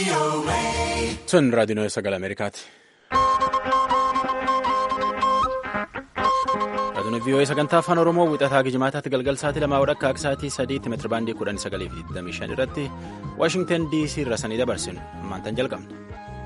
Sun raadiyoon sagalee Ameerikaati. Raadiyoon VOA sagantaa afaan Oromoo wixataa gijimaataatti galgal sa'aatii lamaa wadhakka akka sa'aatii sadiitti meetira baandii kudhanii sagalii fi digdamii shan irratti Waashingtan DC irra sanii dabarsinu ammaantan jalqabna.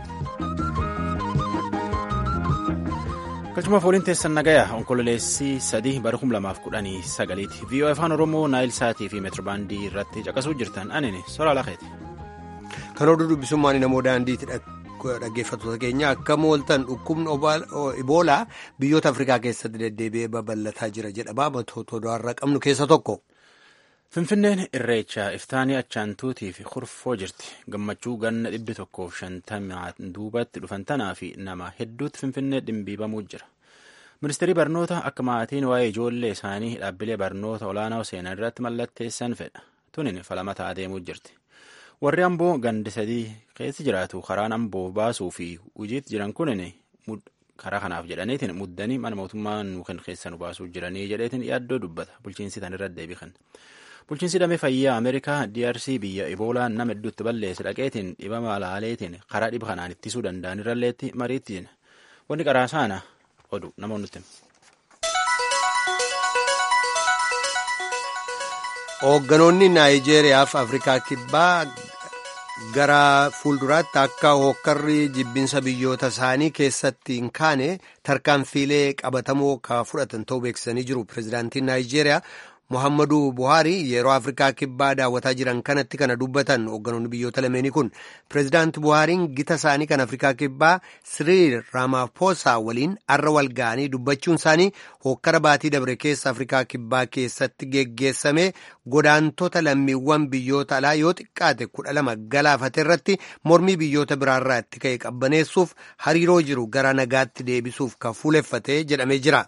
Galchuma fooliin teessan nagayaa onkololeessii sadii bara kum lamaaf kudhanii sagaliiti. VOA afaan Oromoo naayil sa'aatii fi meetira baandii irratti caqasuu jirtan anini soraa lakeeti. Kan oduu dubbisummaan namoo daandiitti dhaggeeffattoota keenya akka mooltan dhukkubni iboolaa biyyoota Afrikaa keessatti deddeebi'ee babal'ataa jira jedhama matoota odaarraa qabnu keessa tokko. Finfinneen irreechaa iftaanii achaantuutii fi kurfoo jirti. Gammachuu ganna dhibbi tokkoof shantamaan duubatti dhufan tanaa fi nama hedduutti Finfinnee dhimbiibamuu jira. Ministeerri barnoota akka maatiin waa'ee ijoollee isaanii dhaabbilee barnoota olaanaa seenaa irratti mallatteessan fedha. Tunin falmata adeemuu jirti. Warri amboo gandi sadii keessa jiraatu karaan amboo baasuu fi hojiitti jiran kunin karaa kanaaf jedhaniitiin muddanii mana mootummaa nu kan keessa nu baasuu jiranii jedheetiin yaaddoo dubbata. Bulchiinsi tan irratti deebikan. Bulchiinsi damee fayyaa Ameerikaa DRC biyya Iboolaan nama hedduutti balleesse dhaqeetiin dhibama alaaleetiin karaa dhiba kanaan ittisuu danda'an irralleetti mariitti wanni qaraa saana odu namoonni nutti. Hoogganoonni Naayijeeriyaa fi Afrikaa Kibbaa gara fuulduraatti akka hokkarri jibbinsa biyyoota isaanii keessatti hin kaane tarkaanfiilee qabatamoo ka fudhatan ta'uu beeksisanii jiru. Pireezidaantiin Naayijeeriyaa Muhammadu Buhaari yeroo Afrikaa Kibbaa daawwataa jiran kanatti kana dubbatan hoogganoonni biyyoota lameenii kun pireezidaanti Buhaariin gita isaanii kan Afrikaa Kibbaa Siriil Ramaphosa waliin arra wal ga'anii dubbachuun isaanii hokkara baatii dabre keessa Afrikaa Kibbaa keessatti geggeessame godaantota lammiiwwan biyyoota alaa yoo xiqqaate kudha lama galaafate irratti mormii biyyoota biraarraa itti ka'e qabbaneessuuf hariiroo jiru gara nagaatti deebisuuf kan fuuleffate jedhamee jira.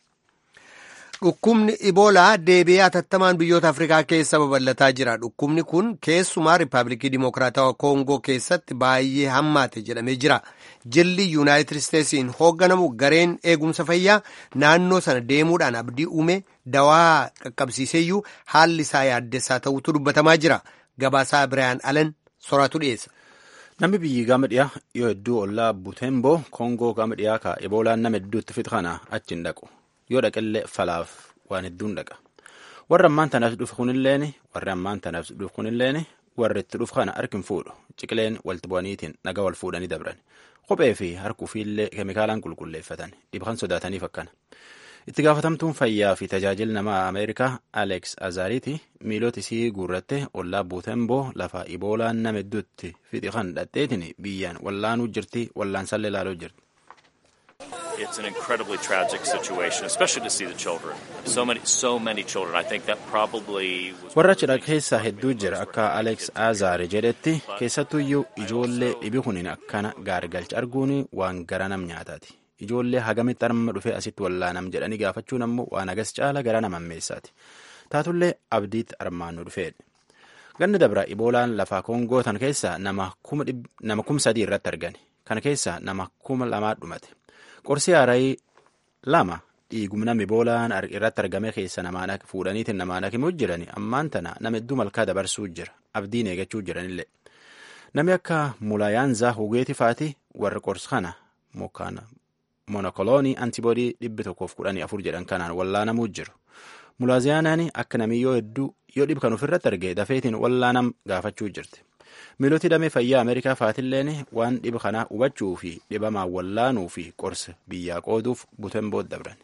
Dhukkubni Iboolaa deebi'ee hatattamaan biyyoota Afrikaa keessa babal'ataa jira. Dhukkubni kun keessumaa Riippaabilikii Dimokiraatawaa Koongoo keessatti baay'ee hammaate jedhamee jira. Jilli Yuunaayitid Isteetsiin hoogganamu gareen eegumsa fayyaa naannoo sana deemuudhaan abdii uume dawaa qaqqabsiiseeyyuu haalli isaa yaaddessaa ta'utu dubbatamaa jira. Gabaasaa Biraayan Alan soraatu dhiyeessa. Namni biyyi gama dhiyaa yoo hedduu ollaa Butembo Koongoo gama dhiyaa ka Iboolaan nama hedduutti fixa kana achi hin dhaqu. yoo dhaqillee falaaf waan hedduun dhaqa warri ammaan tanaaf dhufu kunilleen warri ammaan tanaaf dhufu kunilleen warri itti dhufu kana harki hin fuudhu ciqileen walitti bu'aniitiin nagaa wal fuudhanii dabran kophee fi harkuufiillee keemikaalaan qulqulleeffatan dhiba kan sodaataniif akkana itti gaafatamtuun fayyaa fi tajaajila namaa ameerikaa aleeks azaariiti miilota isii guurratte ollaa buutemboo lafa iboolaan nama hedduutti fixi kan dhadheetiin biyyaan wallaanuu jirti wallaansallee ilaaluu jirti. It's an incredibly tragic situation, especially to see the children. So many, so many children. I think that probably was. Warra cidha keessa hedduu jira akka Alex Azaare jedhetti keessattuyyuu ijoollee dhibi kuniin akkana gaargalcha arguun waan gara nam nyaataati. Ijoollee hagamitti arma dhufee asitti wallaanam jedhanii gaafachuun ammoo waan agas caala gara nama ammeessaati. Taatullee abdiitti armaan nu dhufeedha. Ganni dabra iboolaan lafaa koongoo tan keessa nama kum sadii irratti argani. Kana keessa nama kuma lamaa dhumate. Qorsi haarayi lama dhiigumna iboolaan irratti argame keessa namaan fuudhaniitiin namaan hakimuu jirani ammaan tana nama hedduu malkaa dabarsuu jira abdiin eegachuu jiranillee namni akka mulayaanzaa hugeeti faati warri qorsi kana monokoloonii antiboodii dhibbi tokkoof kudhanii afur jedhan kanaan wallaanamuu jiru mulaaziyaanaan akka namni yoo hedduu yoo dhib kan ofirratti arge dafeetiin wallaanam gaafachuu jirti. miiloti damee fayyaa ameerikaa faatilleen waan dhiba kanaa hubachuu fi dhibamaa wallaanuu fi qorsa biyyaa qooduuf butemboot dabran.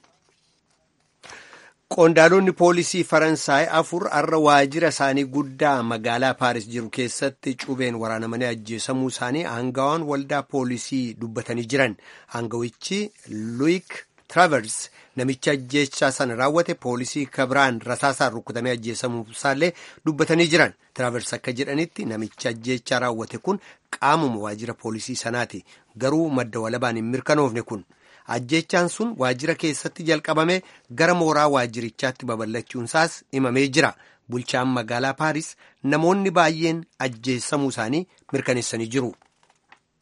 Qondaalonni poolisii Faransaay afur har'a waajjira isaanii guddaa magaalaa Paaris jiru keessatti cubeen waraanamanii ajjeesamuu isaanii aangawaan waldaa poolisii dubbatanii jiran. Aangawichi Luik Travers namicha ajjeechaa sana raawwate poolisii kabiraan rasaasaan rukutamee ajjeesamuu isaallee dubbatanii jiran. Travers akka jedhanitti namicha ajjeechaa raawwate kun qaamuma waajjira poolisii sanaati. Garuu madda walabaan hin mirkanoofne kun. Ajjeechaan sun waajjira keessatti jalqabame gara mooraa waajjirichaatti babal'achuunsaas himamee jira. Bulchaan magaalaa Paaris namoonni baay'een ajjeessamuu isaanii mirkaneessanii jiru.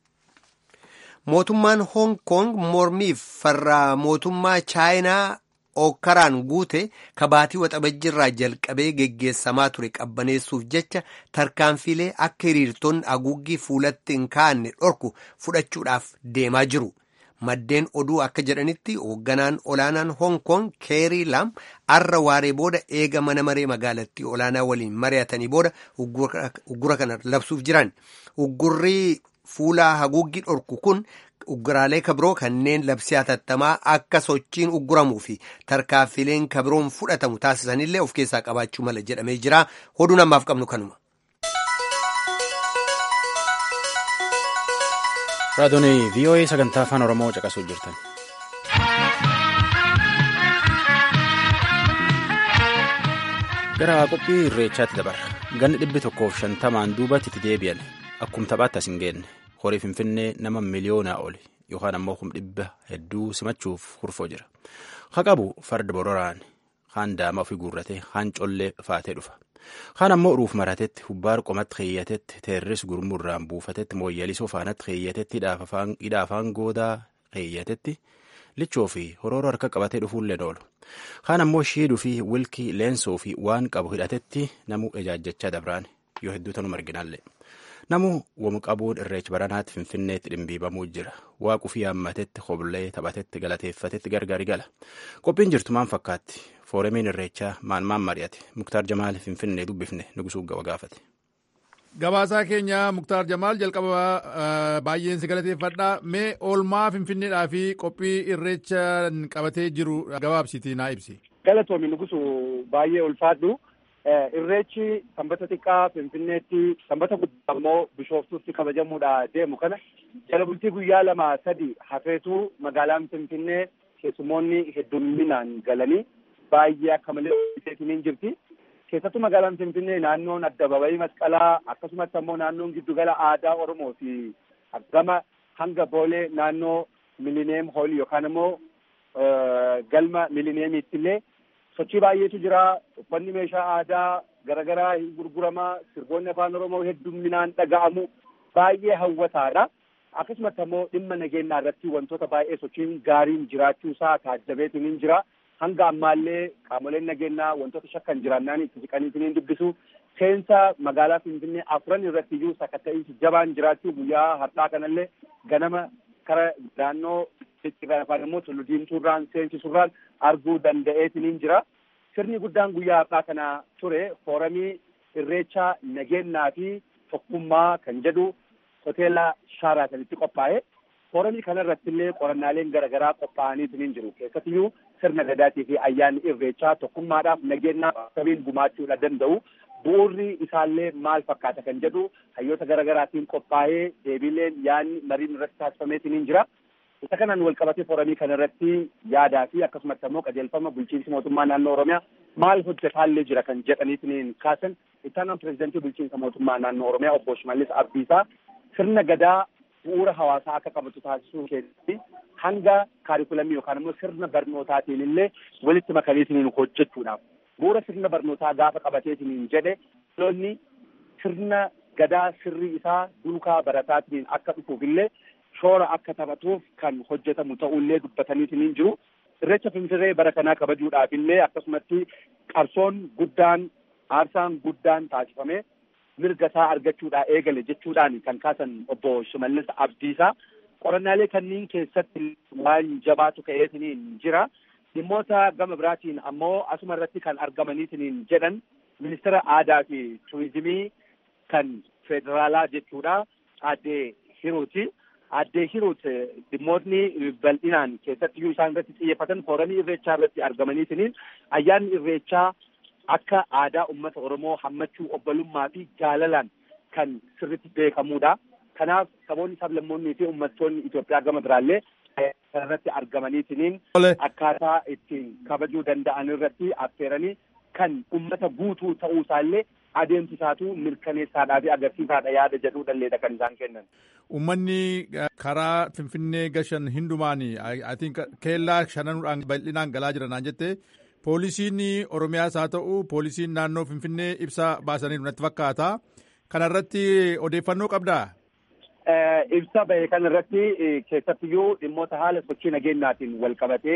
Mootummaan Hong Kong mormiif farra mootummaa Chaayinaa ookkaraan guute kabaatii waxabajjirraa jalqabee geggeessamaa ture qabbaneessuuf jecha tarkaanfiilee akka hiriirtonni haguuggii fuulatti hin kaa'anne dhorku fudhachuudhaaf deemaa jiru. Maddeen oduu akka jedhanitti hoogganaan olaanaan Hong Kong Keerii Lam arra waaree booda eega mana maree magaalattii olaanaa waliin mari'atanii booda uggura kana labsuuf jiran. Uggurri fuula haguuggii dhorku kun ugguraalee kabiroo kanneen labsii hatattamaa akka sochiin ugguramuu fi tarkaanfileen kabiroon fudhatamu taasisanillee of keessaa qabaachuu mala jedhamee jira. Oduu namaaf qabnu kanuma. Raadiyoon VOA sagantaa afaan Oromoo caqasuu jirtan. Gara qophii irreechaatti dabarra. Ganni dhibbi tokkoof shantamaan duubatti itti deebi'an. Akkuma taphaatti as hin geenne. Horii Finfinnee nama miliyoonaa oli yookaan ammoo kum dhibba hedduu simachuuf hurfoo jira. Ha qabu farda bororaan haan daama ofii guurratee haan collee faatee dhufa. Kaan ammoo uruuf maratetti hubbaar qomatti keeyyatetti teerris gurmurraan buufatetti mooyyalisoo faanatti keeyyatetti hidha afaan goodaa keeyyatetti lichoo fi horooroo harka qabatee dhufuullee oolu. Kaan ammoo shiiduu fi wilkii leensoo fi waan qabu hidhatetti namuu ejaajjachaa dabraan yoo hedduu tanuma arginaallee. Namuu wamu qabuun irreecha baranaatti finfinneetti dhimbiibamuu jira. Waaquu fi yaammatetti hoblee taphatetti galateeffatetti gargari gala. Qophiin jirtu maan fakkaatti? Fooramiin irreechaa maan maan mari'ate? Muktaar Jamaal Finfinnee dubbifne nugusuu gawa gaafate. Gabaasaa keenya Muktaar Jamaal jalqaba baay'een si galateeffadha. Mee oolmaa Finfinneedhaa fi qophii irreecha qabatee jiru gabaabsitii naa ibsi. Galatoomi nugusuu baay'ee ulfaadhu. Irreechi sanbata xiqqaa Finfinneetti sanbata guddaa immoo Bishooftuutti kabajamuudha deemu kana jala bultii guyyaa lama sadi hafeetu magaalaan Finfinnee keessumoonni hedduminaan galanii baay'ee akka malee hin jirti. Keessattuu magaalaan Finfinnee naannoon addababayii masqalaa akkasumas ammoo naannoon giddugala aadaa Oromoo fi gama hanga boolee naannoo milineem hoolii yookaan immoo galma milineemiitti illee sochii baay'eetu jira uffanni meeshaa aadaa garaagaraa hin gurguramaa sirboonni afaan oromoo hedduminaan dhaga'amu baay'ee hawwataadha akkasumas ammoo dhimma nageenyaa irratti wantoota baay'ee sochiin gaariin jiraachuu isaa taajjabeetiin hin jira hanga ammaallee qaamoleen nageenyaa wantoota shakkan jiraannaan itti siqaniitiin hin dubbisu seensa magaalaa finfinnee afran irratti iyyuu sakatta'iinsi jabaan jiraachuu guyyaa har'aa kanallee ganama kara naannoo Xixiqqaa yookaan immoo tullu diimtuurraan seensisurraan arguu danda'eetiin hin jira. Sirni guddaan guyyaa har'aa kana ture fooramii irreechaa nageenyaa fi tokkummaa kan jedhu hoteela Shaaraatanitti qophaa'e. Fooramii kana irratti illee qorannaaleen garaagaraa qophaa'aniitiin hin jiru. Keessattiyyuu sirna gadaatii fi ayyaanni irreechaa tokkummaadhaaf nageenyaaf akkamiin gumaachuudha danda'u. Bu'uurri isaallee maal fakkaata kan jedhu hayyoota garaagaraatiin qophaa'ee deebiileen yaadni mariin irratti taasifameetiin hin jira. Isa kanaan wal qabatee fooramii kana irratti yaadaa fi akkasumas immoo qajeelfama bulchiinsi mootummaa naannoo Oromiyaa maal hojjetaallee jira kan jedhaniitiin kaasan ittaanaan pirezidantii bulchiinsa mootummaa naannoo Oromiyaa obbo Shimallis Abdiisaa sirna gadaa bu'uura hawaasaa akka qabatu taasisuu keessatti hanga kaarikulamii yookaan immoo sirna barnootaatiin illee walitti makaniitiin hojjechuudhaaf bu'uura sirna barnootaa gaafa qabateetiin jedhe dhaloonni sirna gadaa sirri isaa duukaa barataatiin akka dhufuuf illee shoora akka taphatuuf kan hojjetamu ta'ullee dubbataniitiin hin jiru. Irreecha Finfinnee bara kanaa kabajuudhaaf illee akkasumatti qabsoon guddaan aarsaan guddaan taasifame mirga isaa argachuudhaa eegale jechuudhaan kan kaasan obbo Shimallis Abdiisaa qorannaalee kanneen keessatti waan jabaatu ka'eetiin jira. Dhimmoota gama biraatiin ammoo asuma irratti kan argamaniitiin jedhan ministeera aadaa fi turizimii kan federaalaa jechuudha. Aadde Hiruuti. Addee Hiruut dhimmootni bal'inaan keessatti iyyuu isaan irratti xiyyeeffatan fooramii irreechaa irratti argamaniitiin ayyaanni irreechaa akka aadaa uummata Oromoo hammachuu obbolummaa fi jaalalaan kan sirritti beekamuudha. Kanaaf saboonni sablammoonnii fi uummattoonni Itoophiyaa gama biraallee irratti argamaniitiin akkaataa ittiin kabajuu danda'an irratti affeeranii kan uummata guutuu ta'uu isaallee adeemsisaatu mirkaneessaadhaa fi agarsiisaadha yaada jedhuudhalleedha kan isaan kennan. Uummanni karaa Finfinnee gashan hundumaan keellaa shananuudhaan bal'inaan galaa jiran jette poolisiin Oromiyaas haa ta'u poolisiin naannoo Finfinnee ibsa baasaniiru natti fakkaata. Kana irratti odeeffannoo qabdaa? Ibsa bahe kana irratti keessattiyyuu dhimmoota haala sochii nageenyaatiin wal qabatee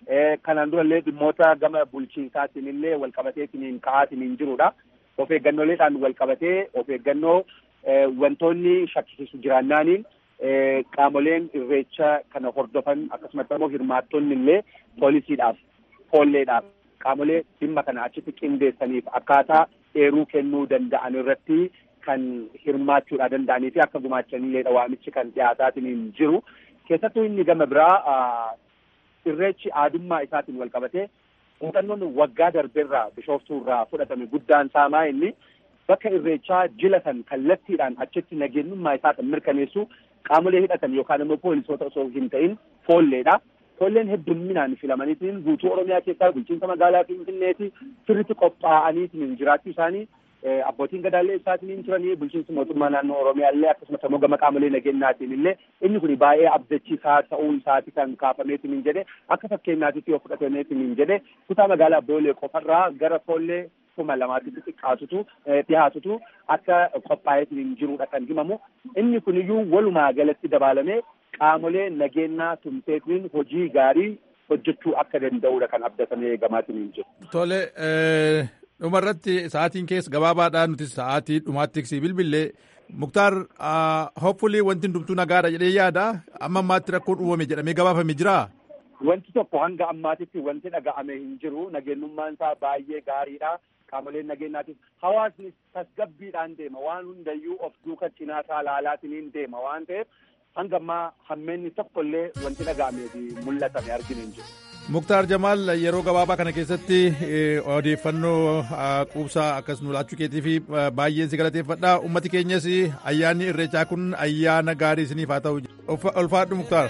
kanaan durallee dhimmoota gama bulchiinsaatiin illee wal qabateetiin ka'aatiin jirudha. Of eeggannoleedhaan wal qabatee of eeggannoo wantoonni shakkisiisu jiraannaaniin qaamoleen irreecha kana hordofan akkasumas immoo hirmaattonni illee poolisiidhaaf foolleedhaaf qaamolee dhimma kana achitti qindeessaniif akkaataa eeruu kennuu danda'an irratti kan hirmaachuudha danda'anii fi akka gumaachanilleedha waamichi kan dhiyaataatiin jiru. Keessattuu inni gama biraa irreechi aadummaa isaatiin wal qabatee muuxannoon waggaa darbeerraa bishooftuurraa fudhatame guddaan saamaa inni bakka irreechaa jilatan kallattiidhaan achitti nageenyummaa isaa kan mirkaneessu qaamolee hidhatan yookaan immoo poolisoota osoo hin ta'in foolleedha. Foolleen heddumminaan filamaniitiin guutuu Oromiyaa keessaa bulchiinsa magaalaa Finfinneeti sirriitti qophaa'aniitiin jiraachuu isaanii abbootiin gadaallee isaatiin turanii bulchiinsi mootummaa naannoo Oromiyaallee akkasumas immoo gama qaamolee nageenyaatiin illee inni kun baay'ee abdachiisaa ta'uu isaati kan kaafameetiin jedhe akka fakkeenyaatitti yoo fudhatameetiin jedhe kutaa magaalaa Boolee qofarraa gara foollee kuma lamaatitti xiqqaatutu dhiyaatutu akka qophaa'eetiin jirudha kan himamu inni kuniyyuu walumaa galatti dabalamee qaamolee nageenyaa tumseetiin hojii gaarii hojjechuu akka danda'udha kan abdatamee gamaatiin jiru. Tole dhumarratti sa'aatiin keessa gabaabaadhaan nuti sa'aatii dhumaatti si bilbillee muktaar hopfulii wanti hundumtuu nagaadha jedhee yaada amma ammaatti rakkoon uumame jedhamee gabaafame jiraa. Wanti tokko hanga ammaatitti wanti dhaga'ame hin jiru nageenyummaan isaa baay'ee gaariidha. Qaamoleen nageenyaatiif hawaasni tasgabbiidhaan deema waan hundayyuu of duuka cinaa isaa laalaatiin deema waan ta'eef hanga ammaa hammeenni tokkollee wanti dhaga'amee fi mul'atame arginu hin jiru. Muktaar Jamaal yeroo gabaabaa kana keessatti odeeffannoo quubsaa akkas nu laachuu keetii fi baay'een si galateeffadha. Uummati keenyas ayyaanni irreechaa kun ayyaana gaarii isiniif haa ta'u. Ulfaadhu Muktaar.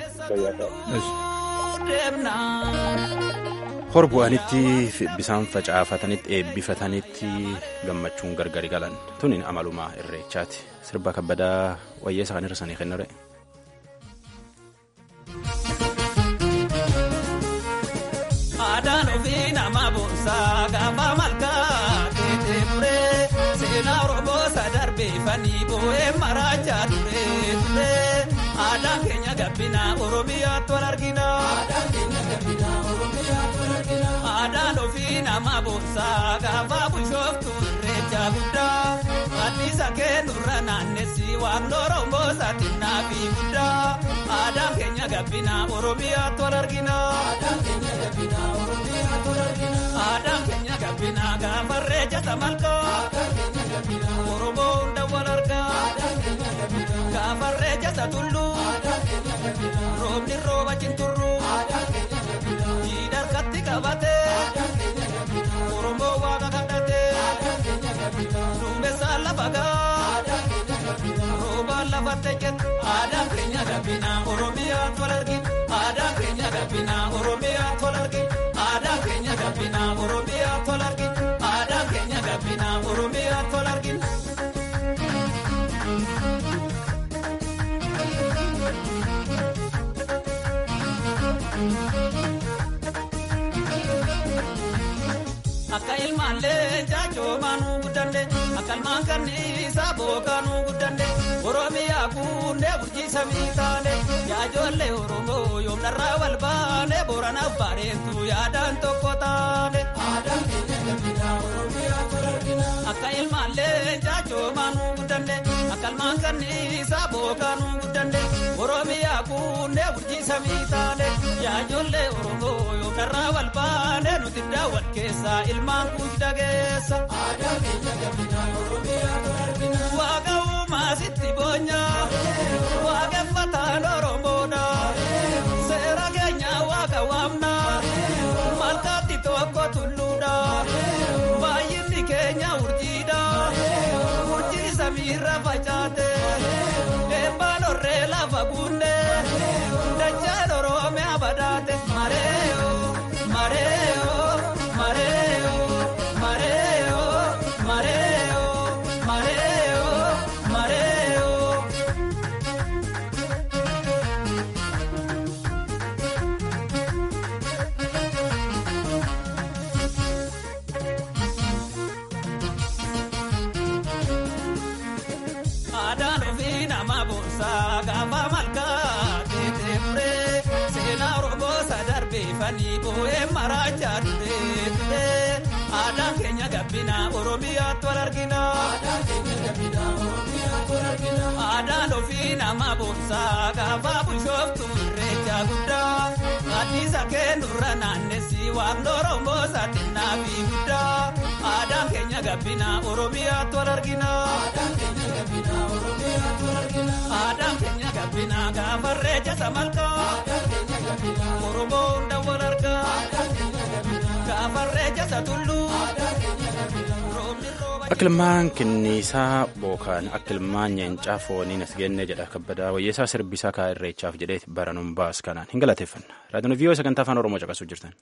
Horbu'anitti bisaan facaafatanitti eebbifatanitti gammachuun gargari galan tunin amalumaa irreechaati. Sirba kabbadaa wayyeessa kan hir'isanii kennare. Aadaan ofii nama boonsaa gaafa malkaa keetee muree seenaa Oromoo sadarbeeffanii boo'ee maraachaa turee turee aadaan keenya gabbinaa Oromiyaatti wal argina. Aadaan ofii nama boonsaa gaafa bushooftu irreecha guddaa anniisa kennurra naannessi waan Oromoo saaxinnaa fi guddaa aadaan keenya gabbinaa Oromiyaatti wal argina. Aadaan keenya gabbinaa gaafa irreecha malkaa Oromoo hunda wal argaa gaafa irreecha tulluu roobni rooba cinturruu jiidha harkatti qabatee Oromoo waaqa kadhatee duumessaa lafa gaa roobaan lafatti jenna aadaan keenya gabbinaa Oromiyaa wal argina aadaan keenya gabbinaa Oromiyaa wal argina aadaan keenya gabbinaa Oromiyaa wal argina aadaan keenya gabbinaa Oromiyaa wal argina. Akka ilmaallee jaajoomaanuu guddande akka ilmaan kanniisaa bookaanuu guddande Oromiyaa kunnee bulchiisa miitaane jaajoollee Oromoo yoomnarraa wal baane Booranaaf bareetu yaadaan tokko taane. Akka ilmaallee jaajoomaanuu guddande akka ilmaan kanniisaa bookaanuu guddande Oromiyaa kunnee bulchiisa miitaane jaajoollee Oromoo yoomnarraa wal baane nuti daawwan keessaa ilmaan kuush dhageessa. Waaqa uumaa sitti boonyaa waaqeffataan Oromoodha seera keenya waaqa waamnaa malkaatti tokko tulluudha baay'inni keenya urjiidha urjii samiirra facaate eebbaan horree lafa buunne dachaan Oromiyaa badaate mareeyo mareeyo mareeyo mareeyo mareeyo mareeyo mareeyo. Aadaan ofii nama boonsaa gaafa malkaa keetee muree seenaa Oromoo sadarbeef reebanii boo'ee maraachaa ture aadaan keenya gabbina oromiyaatti wal argina. Aadaan ofii nama boonsaa gaafa bushooftu irreecha guddaa addiisa keenurra naannessi waaqni oromoo saaxinnaa fi guddaa aadaan keenya gabbina oromiyaatti wal argina. Aadaan keenya gabbina gaafa irreecha samalkaa oromoo hunda wal argaa gaafa irreecha satulluu. Akilmaan kinniisaa bookaan akilmaan nyeencaa fooniin as genne jedha kabbadaa wayyeessaa sirbisaa kaa irreechaaf jedheeti baranuun baas kanaan hin galateeffanna raadiyoon viiyoo sagantaa afaan oromoo caqasuu jirtan.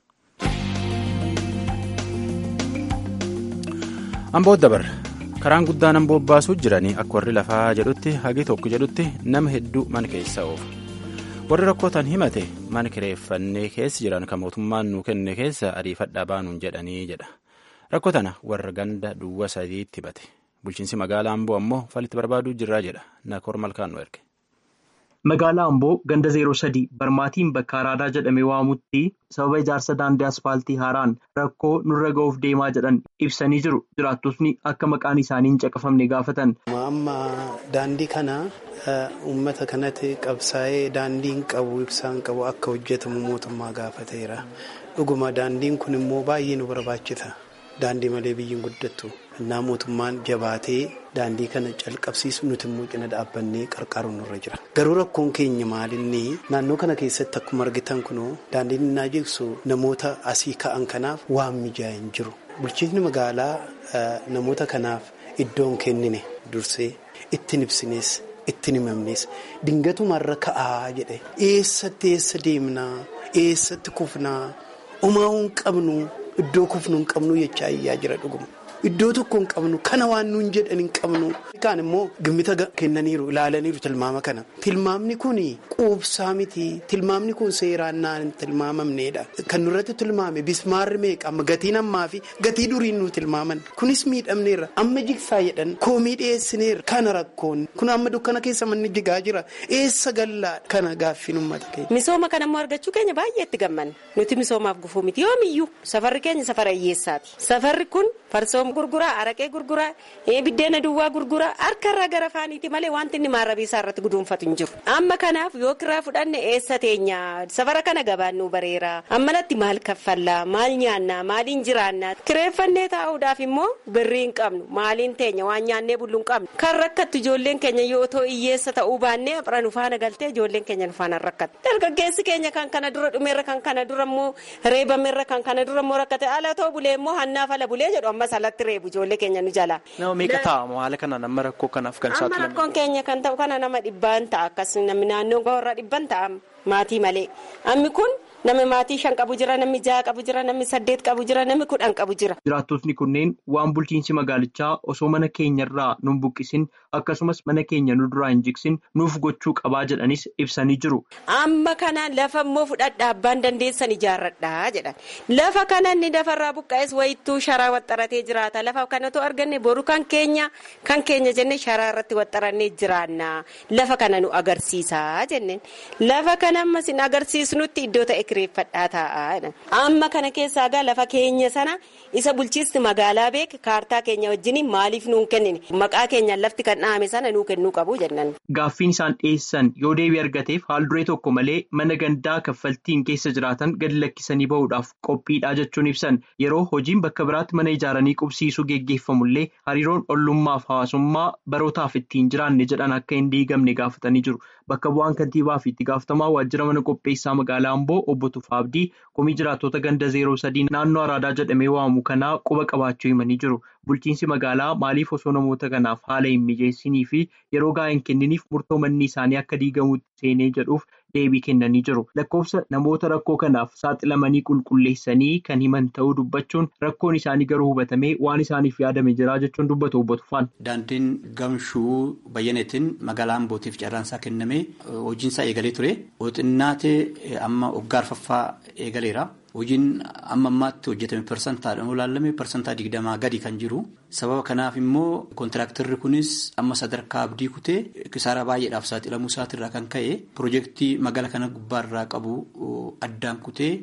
Amboo dabar karaan guddaan amboo baasuu jiranii akka warri lafaa jedhutti hagi tokko jedhutti nama hedduu mana keessa oofu. warri rakkootan himate mana kireeffannee keessa jiran kan mootummaan nuu kenne keessa ariifadhaa baanuun jedhanii jedha. Rakkoo tana warra ganda duwwa sadiitti himate. Bulchiinsi magaalaa Amboo ammoo falitti barbaaduu jirraa jedha. Nakoor malkaan nu erge. Magaalaa Amboo ganda 03 barmaatiin bakka araadaa jedhamee waamutti sababa ijaarsa daandii aspaaltii haaraan rakkoo nurra ga'uuf deemaa jedhan ibsanii jiru. Jiraattotni akka maqaan isaanii hin caqafamne gaafatan. Amma daandii kana uummata kanatti qabsaa'ee daandiin qabu ibsaan qabu akka hojjetamu mootummaa gaafateera. Dhuguma daandiin kun immoo baay'ee nu barbaachisa. Daandii malee biyyiin guddattu. Innaa mootummaan jabaatee daandii kana calqabsiisu nuti immoo cina dhaabbannee qarqaaruun nurra jira. Garuu rakkoon keenya maalinni naannoo kana keessatti akkuma argitan kunoo daandiin innaa jigsu namoota asii ka'an kanaaf waan mijaa'e hin jiru. Bulchiinsi magaalaa namoota kanaaf iddoon kennine dursee ittiin ibsines ittiin himamnes dingatumarra ka'aa jedhe eessatti eessa deemnaa eessatti kufnaa umaa hin qabnu. Iddoo kufnu hin qabnu jechaa iyyaa jira dhuguma. Iddoo tokko hin qabnu kana waan nuun jedhan hin qabnu. Kaan immoo gimmita kennaniiru ilaalaniiru tilmaama kana. Tilmaamni kun quubsaa miti. Tilmaamni kun seeraan naan tilmaamamneedha. Kan nurratti tilmaame bismaarri meeqa amma gatiin ammaa fi gatii duriin nu tilmaaman. Kunis miidhamneerra. Amma jigsaa jedhan koomii dhiyeessineerra. Kana rakkoon kun amma dukkana keessa manni jigaa jira. Eessa gallaadha. Kana gaaffiin uummata keenya. Misooma kana immoo argachuu keenya baay'ee itti gammanna. Nuti misoomaaf gufuu miti yoomiyyuu safarri keenya safara hiyyeessaati. Safarri kun farsoo gurguraa araqee gurguraa biddeena duwwaa gurguraa harkarraa gara faaniiti malee wanti inni maarrabii isaa irratti guduunfatu hin jiru. Amma kanaaf yoo kiraa fudhanne eessa teenya safara kana gabaan nu bareera ammalatti maal kaffallaa maal nyaannaa maaliin jiraannaa kireeffannee taa'uudhaaf immoo birrii hin qabnu maaliin teenya waan nyaannee bullu hin qabnu kan rakkattu ijoolleen keenya yoo too hiyyeessa ta'uu baannee afran ufaana galtee ijoolleen keenya ufaana rakkatu dargaggeessi keenya kan kana dura dhumeerra kan kana dura immoo reebameerra kan kana dura immoo rakkate ala too bulee immoo hannaaf ala bulee jedhu ammas alatti reebu ijoollee keenya nu jala. Nama meeqa taa'amu haala kanaan amma rakkoo kanaaf kan Amma rakkoon keenya kan ta'u kana nama dhibbaan ta'a akkasuma namni naannoo warra dhibban ta'a maatii malee ammi kun namni maatii shan qabu jira namni jaha qabu jira namni saddeet qabu jira namni kudhan qabu jira. Jiraattotni kunneen waan bulchiinsi magaalichaa osoo mana keenyarraa nu buqqisin akkasumas mana keenya nu duraa hin jigsin nuuf gochuu qabaa jedhanis ibsanii jiru. Amma kana lafa immoo fudhadhaa abbaan dandeessan ijaarradhaa jedhan lafa kana inni lafarraa buqqa'es wayittuu sharaa waxxaratee jiraata lafa kanatu arganne boru kan keenya kan keenya jenne sharaa irratti waxxarannee jiraanna lafa kana nu agarsiisaa jenneen lafa kana ammas hin agarsiisnutti iddoo ta'e kireeffadhaa taa'aa amma kana keessaa gaa lafa keenya sana isa bulchiinsi magaalaa beek kaartaa keenya wajjin maaliif nuun kennine maqaa keenyaan lafti kan dhahame sana nuu kennuu qabu jennan. Gaaffiin isaan dhiyeessan yoo deebii argateef haal duree tokko malee mana gandaa kaffaltiin keessa jiraatan gadi lakkisanii bahuudhaaf qophiidhaa jechuun ibsan yeroo hojiin bakka biraatti mana ijaaranii qubsiisuu geggeeffamullee hariiroon ollummaaf hawaasummaa barootaaf ittiin jiraanne jedhan akka hin diigamne gaafatanii jiru. Bakka bu'aan kantiibaa fi itti gaafatamaa waajjira mana qopheessaa magaalaa Amboo obbo Tufaa Abdii komii jiraattota ganda 03 naannoo Araadaa jedhamee waamu kanaa quba qabaachuu himanii jiru. Bulchiinsi magaalaa maaliif osoo namoota kanaaf haala hin mijeessinii fi yeroo gahaa hin kenniniif murtoo manni isaanii akka diigamuutti seenee jedhuuf deebii kennanii jiru. Lakkoofsa namoota rakkoo kanaaf saaxilamanii qulqulleessanii kan himan ta'uu dubbachuun rakkoon isaanii garuu hubatamee waan isaaniif yaadame jira jechuun dubbatu obbo Tufaan. Daandiin gamshuu bayyaneetiin magaalaa Ambootiif carraansaa kennamee hojiinsaa eegalee ture. Xinnaatee amma waggaa arfaffaa eegaleera. Hojiin amma ammaatti hojjetame parsantaadhaan olaalame parsantaa digdamaa gadi kan jiru. Sababa kanaaf immoo kontiraaktarri kunis amma sadarkaa abdii kutee kisaara baay'eedhaaf saaxilamuu isaatirraa kan ka'e piroojeektii magaalaa kana gubbaarraa qabu addaan kutee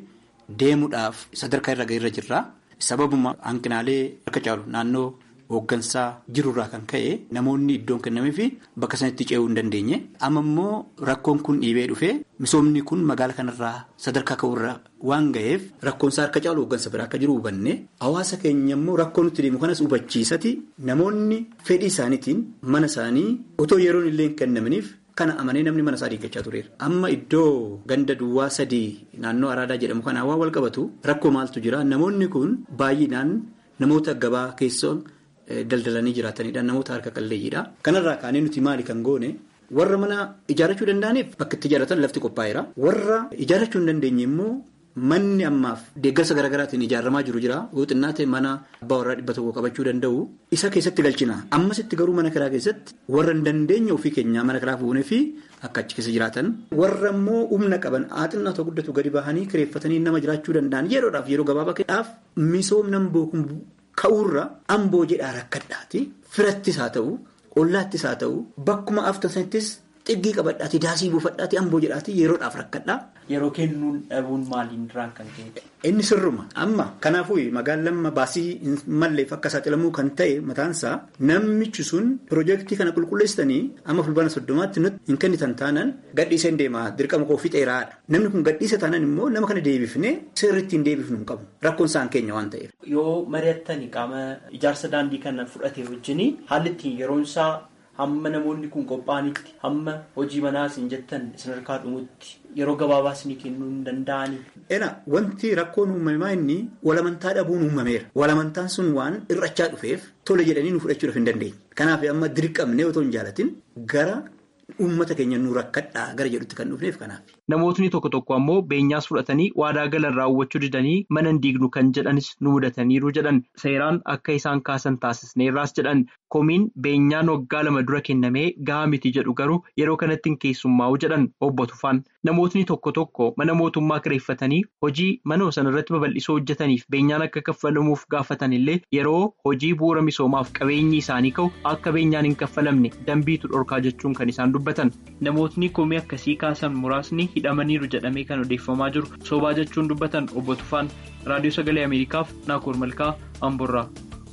deemuudhaaf sadarkaa irra ga'eerra jirra. Sababuma hanqinaalee harka caalu naannoo hooggansaa jirurraa kan ka'e namoonni iddoon kennamee fi bakka sanatti ce'uu hin dandeenye. Amma immoo rakkoon kun dhiibee dhufee misoomni kun magaala kanarraa sadarkaa ka'urra waan ga'eef rakkoonsaa harka caalu hooggansa biraa akka jiru hubanne hawaasa keenya immoo rakkoo nutti deemu kanas hubachiisati namoonni fedhii isaaniitiin mana isaanii otoo yeroon illee hin kennaminiif. Kana amanee namni mana isaa diiggachaa tureera. Amma iddoo ganda duwwaa sadii naannoo araadaa jedhamu kana waan wal qabatu rakkoo maaltu jira namoonni kun baay'inaan namoota gabaa keessoo daldalanii jiraatanidha namoota harka qalleeyyiidha. Kanarraa kaanee nuti maali kan goone warra mana ijaarrachuu danda'aniif bakka itti ijaarratan lafti qophaa'eera. Warra ijaarrachuu hin dandeenye immoo manni ammaaf deeggarsa garaagaraatiin ijaaramaa jiru jira. Xinnaa ta'e mana abbaa warraa dhibba tokko qabachuu danda'u. Isa keessatti galchina. Ammasitti garuu mana kiraa keessatti warra hin dandeenye ofii keenyaa mana kiraa fuunee fi akka achi keessa jiraatan. Warra immoo humna qaban xinnaa ta'u guddatu gadi bahanii kireeffatanii nama jiraachuu danda'an yeroodhaaf yeroo gabaabaa keessaaf misoomna bookun ka'uurra amboo jedhaa rakkadhaati. Firattis haa ta'u, ollaattis haa ta'u, bakkuma aftan sanattis xiggii qabadhaati, daasii buufadhaati, amboo jedhaati yeroodhaaf rakkadhaa. Yeroo kennuun dhabuun maaliin irraan kan ka'e? Inni sirruma. Amma kanaafuu magaalaan baasii hin malleef akka saaxilamuu kan ta'e mataansaa namichi sun piroojeektii kana qulqulleessitanii amma fulbaana soddomaatti nuti hin kennitan taanaan gadhiisee hin deema dirqama koo fixeeraadha. Namni kun gadhiisa taanaan immoo nama kana deebifnee sirriitti hin deebifnu hin qabu. Rakkoon isaan keenya waan ta'eef. Yoo mari'attanii qaama ijaarsa daandii kana fudhate wajjin haalli ittiin yeroon isaa hamma namoonni kun qophaa'anitti hamma hojii manaas hin jettan isin harkaa dhumutti yeroo gabaabaa isinii kennuu hin danda'anii. Ena wanti rakkoon uumamaa inni walamantaa dhabuun uumameera. Walamantaan sun waan irrachaa dhufeef tole jedhanii nu fudhachuudhaaf hin dandeenye. Kanaaf amma dirqamnee otoo hin jaalatin gara uummata keenya nu rakkadhaa gara jedhutti kan dhufneef kanaaf. Namootni tokko tokko ammoo beenyaas fudhatanii waadaa galan raawwachuu didanii mana hin diignu kan jedhanis nu mudataniiru jedhan seeraan akka isaan kaasan taasisneerraas jedhan komiin beenyaan waggaa lama dura kennamee gahaa miti jedhu garuu yeroo kanatti hin keessummaa'u jedhan obbo Tufaan. Namootni tokko tokko mana mootummaa kireeffatanii hojii mana sanarratti babal'isoo hojjetaniif beenyaan akka kaffalamuuf gaafatan illee yeroo hojii bu'uura misoomaaf qabeenyi isaanii ka'u akka beenyaan hin kaffalamne dambiitu dhorkaa jechuun kan isaan dubbatan. Namootni komii akkasii kaasan muraasni hidhamaniiru jedhamee kan odeeffamaa jiru sobaa jechuun dubbatan obbo Tufaan raadiyoo sagalee Ameerikaaf Naakoor Malkaa Amborraa.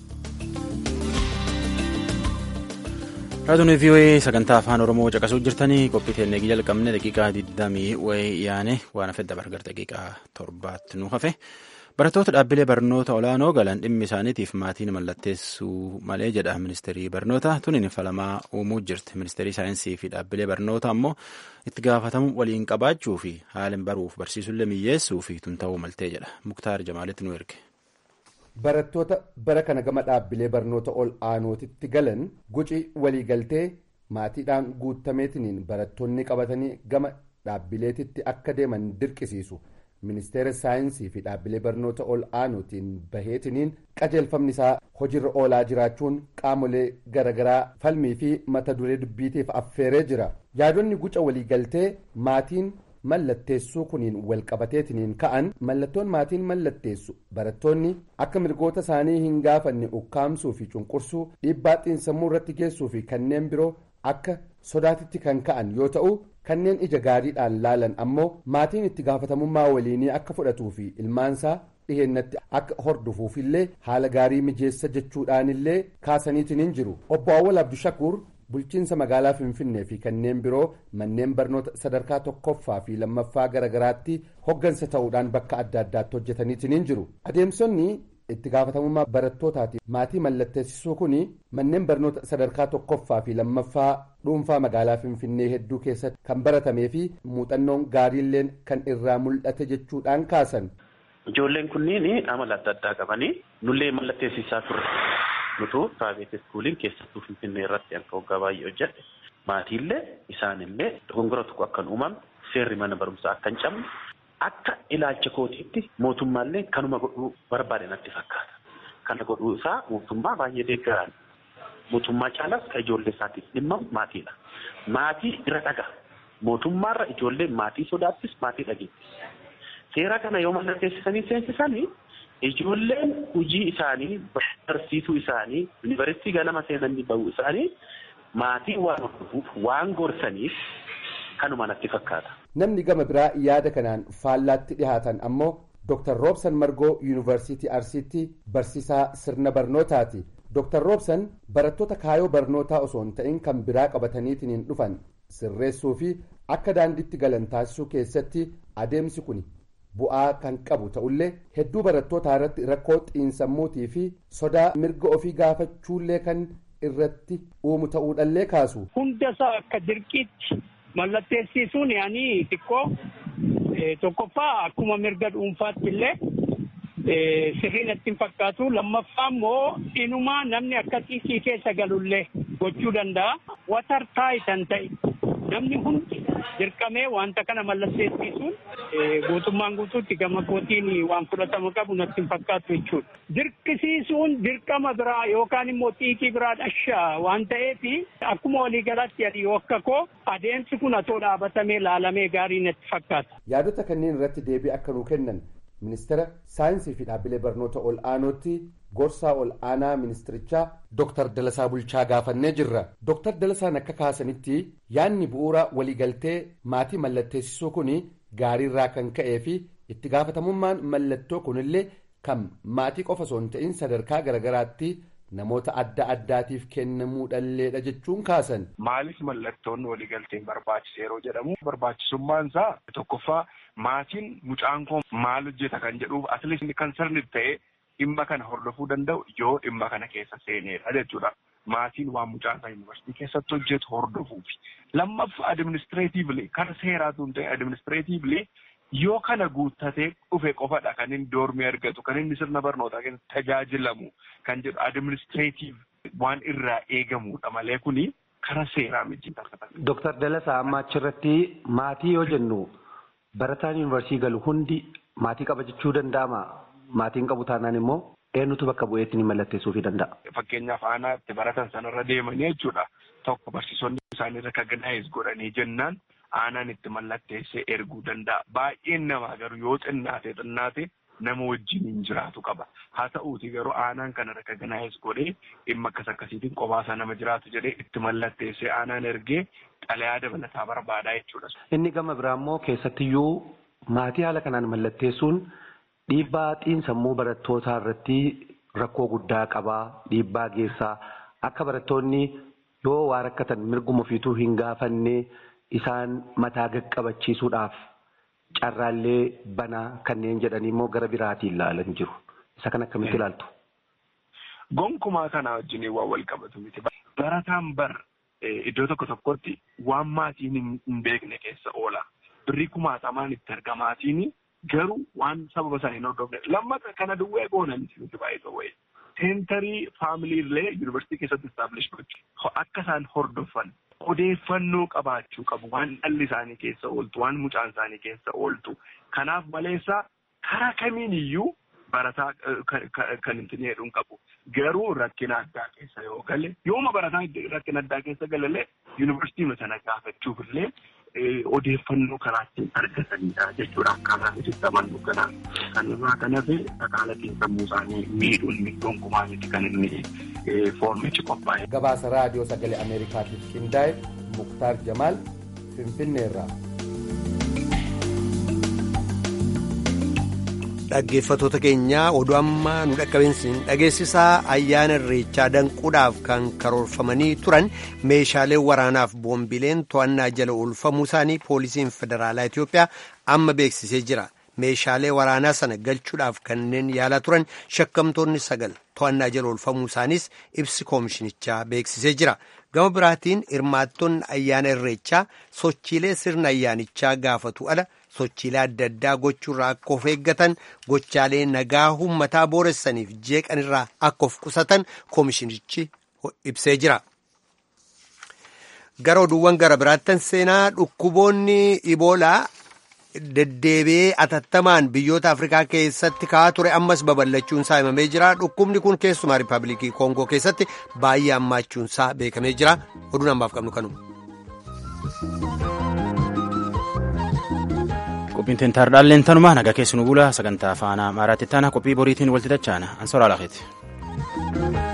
Raadiyoon VOA sagantaa afaan Oromoo caqasuu jirtanii qophii teennee jalqabne daqiiqaa 20 wayii yaane waan hafe dabargar daqiiqaa torbaatti nu hafe. Barattoota dhaabbilee barnoota olaanoo galan dhimmi isaaniitiif maatiin mallatteessuu malee jedha ministeerii barnoota tuniin falamaa uumuu jirti. Ministeerii saayinsii fi dhaabbilee barnoota ammoo itti gaafatamuu waliin qabaachuu fi haalin baruuf barsiisullee miyyeessuu fi tun ta'uu maltee jedha. Muktaar Jamaalitti nu erge. Barattoota bara kana gama dhaabbilee barnoota ol aanootitti galan guci waliigaltee maatiidhaan guutameetiniin barattoonni qabatanii gama dhaabbileetitti akka deeman dirqisiisu. ministeera saayinsii fi dhaabbilee barnoota ol aanootiin baheetiniin qajeelfamni isaa hojiirra oolaa jiraachuun qaamolee garaagaraa falmii fi mata duree dubbiitiif affeeree jira yaadonni guca waliigaltee maatiin mallatteessuu kuniin walqabateetiniin ka'an mallattoon maatiin mallatteessu barattoonni akka mirgoota isaanii hin gaafanne ukkaamsuu fi cunqursuu dhiibbaa xiinsammuu irratti geessuu fi kanneen biroo akka sodaatitti kan ka'an yoo ta'u kanneen ija gaariidhaan laalan ammoo maatiin itti gaafatamummaa waliinii akka fudhatuu fi ilmaansaa dhiheennatti akka hordofuufillee haala gaarii mijeessa jechuudhaanillee kaasaniitiin hin jiru obbo Awwal Abdushakuur bulchiinsa magaalaa Finfinnee fi kanneen biroo manneen barnoota sadarkaa tokkoffaa fi lammaffaa garaagaraatti hoggansa ta'uudhaan bakka adda addaatti hojjetaniitiin hin jiru adeemsonni itti gaafatamummaa barattootaati maatii mallatteessisuu kun manneen barnoota sadarkaa tokkoffaa fi lammaffaa dhuunfaa magaalaa finfinnee hedduu keessatti kan baratamee fi muuxannoon gaariilleen kan irraa mul'ate jechuudhaan kaasan. Ijoolleen kunniin amala adda addaa qabanii nullee mallatteessisaa turre nutu praayiveet iskuuliin keessattuu finfinnee irratti akka waggaa baay'ee hojjedhe maatiillee isaanillee dogongora tokko akka hin uumamne seerri mana barumsaa akka hin cabne akka ilaalcha kootiitti mootummaallee kanuma godhuu barbaade natti fakkaata. Kana godhuu isaa mootummaa baay'ee deeggaraan mootummaa caalaas kan ijoollee isaatiif dhimma maatiidha. Maatii irra dhaga. Mootummaarra ijoollee maatii sodaattis maatii dhageettis. Seera kana yoo mallatteessisanii seensisanii ijoolleen hojii isaanii barsiisuu isaanii yuunivarsiitii ganama seenanii bahuu isaanii maatii waan hordofuuf waan gorsaniif kanuma natti fakkaata. Namni gama biraa yaada kanaan faallaatti dhihaatan ammoo dr roobsan margoo yuunivarsiitii arsiitti barsiisaa sirna barnootaati dr roobsan barattoota kaayoo barnootaa osoo hin ta'in kan biraa qabataniitiin dhufan sirreessuu fi akka daandiitti galan taasisuu keessatti adeemsi kun bu'aa kan qabu ta'ullee hedduu barattootaa irratti rakkoo xiinsammuutii fi sodaa mirga ofii gaafachuullee kan irratti uumu ta'uudhallee kaasu. hundasaa akka dirqiitti mallatteessisuun yaanii xiqqoo tokkoffaa akkuma mirga dhuunfaatti illee sirriin natti hin fakkaatu lammaffaa immoo inumaa namni akkasii keessa galullee gochuu danda'a watar taayitan ta'e namni hundi dirqamee wanta kana mallatteessisuun guutummaan guutuutti gama kootiin waan fudhatama qabu natti hin fakkaatu jechuudha. Dirqisiisuun dirqama biraa yookaan immoo xiiqii biraa dhashaa waan ta'eef akkuma waliigalaatti adi yoo akka koo adeemsi kun atoo dhaabatamee laalamee gaarii natti fakkaata. Yaadota kanneen irratti deebii akka nuu kennan ministeera saayinsii fi dhaabbilee barnoota ol aanootti gorsaa ol aanaa ministirichaa Dr. Dalasaa Bulchaa gaafannee jirra. Dr. Dalasaan akka kaasanitti yaadni bu'uura waliigaltee maatii mallatteessisuu kun gaariirraa kan ka'ee fi itti gaafatamummaan mallattoo kunillee kan maatii qofa osoo hin ta'in sadarkaa garaagaraatti namoota adda addaatiif kennamuudhalleedha jechuun kaasan. Maaliif mallattoon waliigalteen barbaachise yeroo jedhamu barbaachisummaan isaa tokkoffaa maatiin mucaan koo maal hojjeta kan jedhuuf atleast kan sirni ta'e dhimma kana hordofuu danda'u yoo dhimma kana keessa seenedha jechuudha. Maatiin waan mucaan isaa yuunivarsiitii keessatti hojjetu hordofuufi. Lammaffaa adiministireetiivli kan seeraatu hin ta'e adiministireetiivli yoo kana guuttatee dhufe qofadha kan inni doormii argatu kan inni sirna barnootaa keessatti tajaajilamu kan jedhu adiministireetiiv waan irraa eegamudha malee kuni karaa seeraa miti. Dooktar Dalasaa amma achirratti maatii yoo jennu barataan yuunivarsiitii galu hundi maatii qaba jechuu danda'ama. Maatiin qabu taanaan immoo eenyutu bakka bu'eetti ni mallatteessuufii danda'a. Fakkeenyaaf aanaa itti baratan sanarra deemanii jechuudha. Tokko barsiisonni isaanii rekaganaayiz godhanii jennaan aanaan itti mallatteessee erguu danda'a. Baay'een namaa garuu yoo xinnaate xinnaate nama wajjin hin jiraatu qaba. Haa ta'uuti garuu aanaan kana rekaganaayiz godhee dhimma akkas akkasiitiin qophaasa nama jiraatu jedhee itti mallatteessee aanaan ergee xalayaa dabalataa barbaadaa jechuudha. Inni gama biraa immoo keessattiyyuu maatii haala kanaan mallatteessuun dhiibbaa xiinsammuu barattootaa irratti rakkoo guddaa qabaa dhiibbaa geessaa akka barattoonni yoo waa rakkatan mirguma ofiituu hin gaafanne isaan mataa qaqqabachiisuudhaaf carraallee banaa kanneen jedhanii immoo gara biraatiin ilaalan jiru. Isa kan akkamitti ilaaltu? Gonkumaa kana wajjin waan wal qabatu miti. Barataan bar iddoo tokko tokkotti waan maatiin hin beekne keessa oola. Birrii kumaatamaan itti argamaatiin garuu waan sababa sana hin hordofne. Lammata kana duwwee goonan miti baay'ee wayii. Seentarii faamiliilee yuunivarsiitii keessatti istaablish gochuu akka isaan hordofan odeeffannoo qabaachuu qabu waan dhalli isaanii keessa ooltu waan mucaan isaanii keessa ooltu kanaaf maleessaa karaa kamiin iyyuu barataa kan hin jedhuun qabu garuu rakkina addaa keessa yoo gale yooma barataa rakkina addaa keessa galalee yuunivarsiitii sana gaafachuuf illee odeeffannoo karaa ittiin argatanidha jechuudha akkaataa nuti amannu kana kanarraa kan hafe dhaqaala xiinsammuu isaanii miidhuun gonkumaa miti kan inni foormichi qophaa'e. Gabaasa raadiyoo sagalee Ameerikaatiif qindaa'e Muktaar Jamaal Finfinneerraa. Dhaggeeffattoota keenyaa oduu ammaa nu dhaqqabeensiin dhageessisaa ayyaana irreechaa danquudhaaf kan karoorfamanii turan meeshaalee waraanaaf boombileen to'annaa jala oolfamuu isaanii poolisiin federaalaa Itoophiyaa amma beeksisee jira. Meeshaalee waraanaa sana galchuudhaaf kanneen yaalaa turan shakkamtoonni sagal to'annaa jala oolfamuu isaaniis ibsi koomishinichaa beeksisee jira. Gama biraatiin hirmaattonni ayyaana irreechaa sochiilee sirna ayyaanichaa gaafatu ala sochiilee adda addaa gochuurraa akka of eeggatan gochaalee nagaa uummataa booressaniif jeeqanirraa akka of qusatan koomishinichi ibsee jira. Gara oduuwwan gara biraattan seenaa dhukkuboonni iboolaa deddeebi'ee atattamaan biyyoota afrikaa keessatti ka'aa ture ammas babal'achuun isaa himamee jira dhukkubni kun keessumaa riippaabilikii koongoo keessatti baay'ee hammaachuun isaa beekamee jira oduun ammaaf qabnu kanuma. qophiin teentaardhaalleen tanumaa nagaa keessu nu bula sagantaa faanaa maaraatti taana qophii boriitiin walti dachaana ansoraa laafeeti.